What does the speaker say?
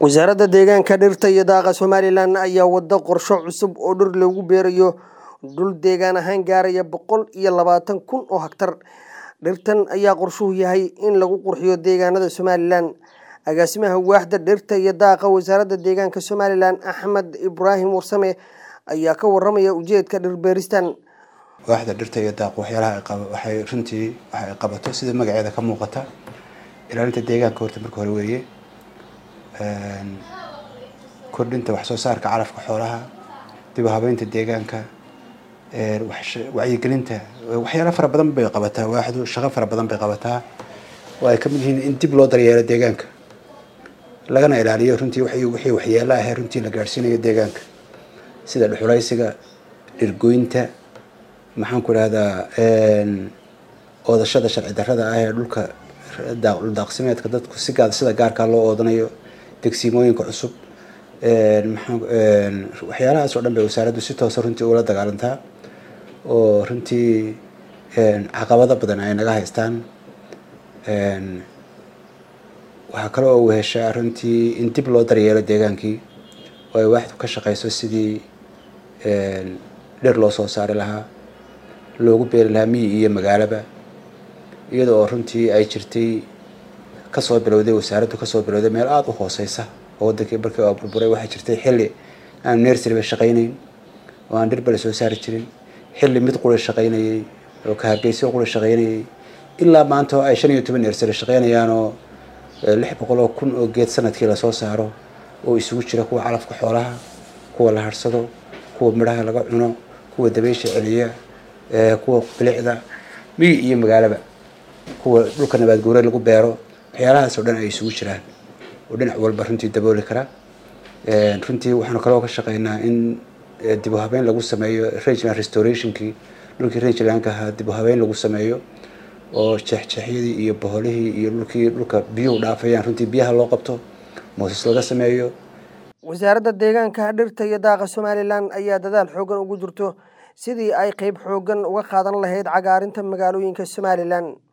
wasaaradda deegaanka dhirta iyo daaqa somalilan ayaa wada qorsho cusub oo dhir lagu beerayo dhul deegaan ahaan gaaraya boqol iyo labaatan kun oo hektar dhirtan ayaa qorshuhu yahay in lagu qurxiyo deegaanada somalilan agaasimaha waaxda dhirta iyo daaqa wasaaradda deegaanka somalilan axmed ibraahim warsame ayaa ka waramaya ujeedka dhirbeeristan waaxda dhirta iyo daaq waxyaalaha waxay runtii waxa ay qabato sida magaceeda ka muuqata ilaalinta deegaanka horta marka hore weeye kordhinta wax soo saarka calafka xoolaha dib u habeynta deegaanka wacyigelinta waxyaala fara badan bay qabataa waaxdu shaqo fara badan bay qabataa oo ay kamid yihiin in dib loo daryeelo deegaanka lagana ilaaliyo runtii wixii waxyeelo ahee runtii la gaadhsiinayo deegaanka sida dhuxulaysiga dhirgoynta maxaan ku idhahdaa oodashada sharci darrada ah ee dhulka daaqsimeedka dadku si gaad sida gaarkaa loo oodanayo degsiimooyinka cusub waxyaalahaas oo dhan bay wasaaraddu si toosa runtii ula dagaalantaa oo runtii caqabado badan ay naga haystaan waxaa kale oo weheshaa runtii in dib loo daryeelo deegaankii oo ay waaxdu ka shaqeyso sidii dhir loo soo saari lahaa loogu beeri lahaa miyi iyo magaalaba iyada oo runtii ay jirtay kasoo bilowday wasaaraddu kasoo bilowday meel aada u hooseysa oo wadankii markii oo burburay waxaa jirtay xilli aan nersariba shaqaynayn oo aan dhirba la soo saari jirin xilli mid qura shaqaynayay oo ka hargeyso qura shaqaynayay ilaa maanta oo ay shan iyo toban nersari shaqaynayaan oo lix boqol oo kun oo geed sanadkii lasoo saaro oo isugu jira kuwa calafka xoolaha kuwa la harsado kuwa midhaha laga cuno kuwa dabeysha celiya kuwa bilicda miyi iyo magaalaba kuwa dhulka nabaad guure lagu beero waxyaalahaas oo dhan ay isugu jiraan oo dhinac walba runtii dabooli kara runtii waxaanu kaloo ka shaqeynaa in dib u habeyn lagu sameeyo regional restorationkii dhulkii regionalka ahaa dib u habeyn lagu sameeyo oo jeexjeexyadii iyo boholihii iyo dhulkii dhulka biyuhu dhaafayaan runtii biyaha loo qabto mooses laga sameeyo wasaaradda deegaanka dhirta iyo daaqa somalilan ayaa dadaal xoogan ugu jirto sidii ay qeyb xoogan uga qaadan lahayd cagaarinta magaalooyinka somalilan